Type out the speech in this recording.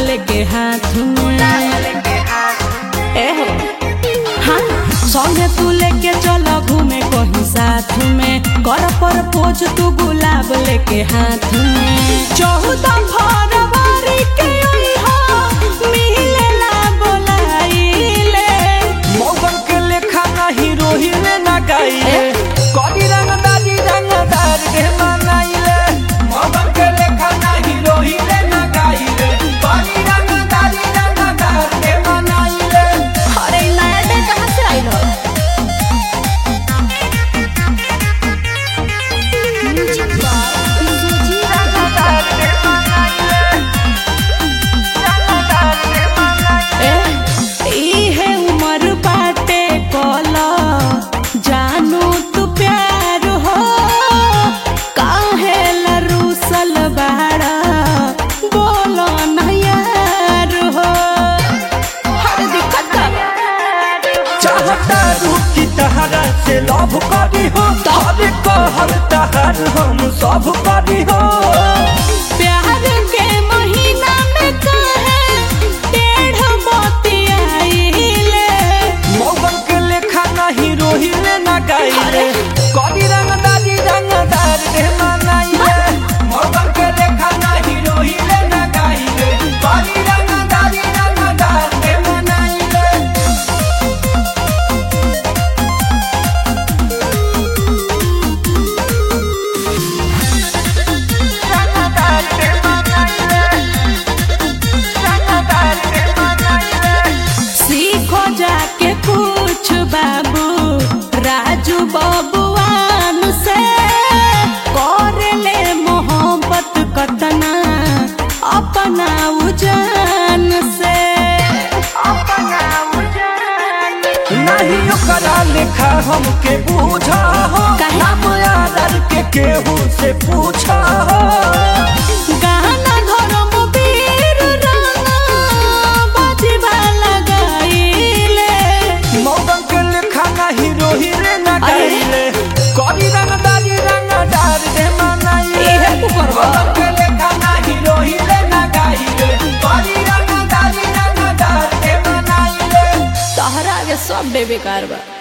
लेके हाथ में ए हो हाँ संगे तू लेके चल घूमे कहीं साथ में कर पर पोज तू गुलाब लेके हाथ में चौदह फरवरी के अइहा, मिलेला बोलाइले मौगन के लेखा नाही रोहिले ना गाइले कदी रंगदारी रंगदार के मनाइले मौगन के लेखा नाही रोहिले ना गाइले कदी रंगदारी रंगदार के मनाइले अरे ई नया डे कहाँ से आइल हो रंगदार के मनाइले रंगदार के मनाइले इहे उमर बाटे कल जानू तू प्यार हो काहे लरूसल बाड़ा बोलो न यार हो हर दिक्कत चाहता रुकी तहरा से लव करी हो तहरे कहर तहर हम सब करी हो प्यार के महीना में काहे टेढ़ मोती आइले मौगन के लेखा नहीं रोहिले ना गाइले कदी रंगदारी रंगदार के मनाइले मौगन के लेखा नहीं रोहिले ना गाइले कदी रंगदारी रंगदार के मनाइले रंगदार के मनाइले रंगदार के मनाइले सीखो जाके पूछ बाबू राजू बबुआन से कर ले मोहब्बत कतना अपना उजान से अपना उजान नहीं ओकरा लेखा हमके बूझा हो काहे? नाम यादर के केहू से पूछा हो गाना धर्म वीर राना बजवा लगाइले मौगन के लेखा नहीं रोहिले ना अरे। गाइले करी रंगदारी रंगदार दे मनाइले इहे तू करबा। मौगन के लेखा नहीं रोहिले ना गाइले करी रंगदारी रंगदार दे मनाइले तहरा के सब बेकार बा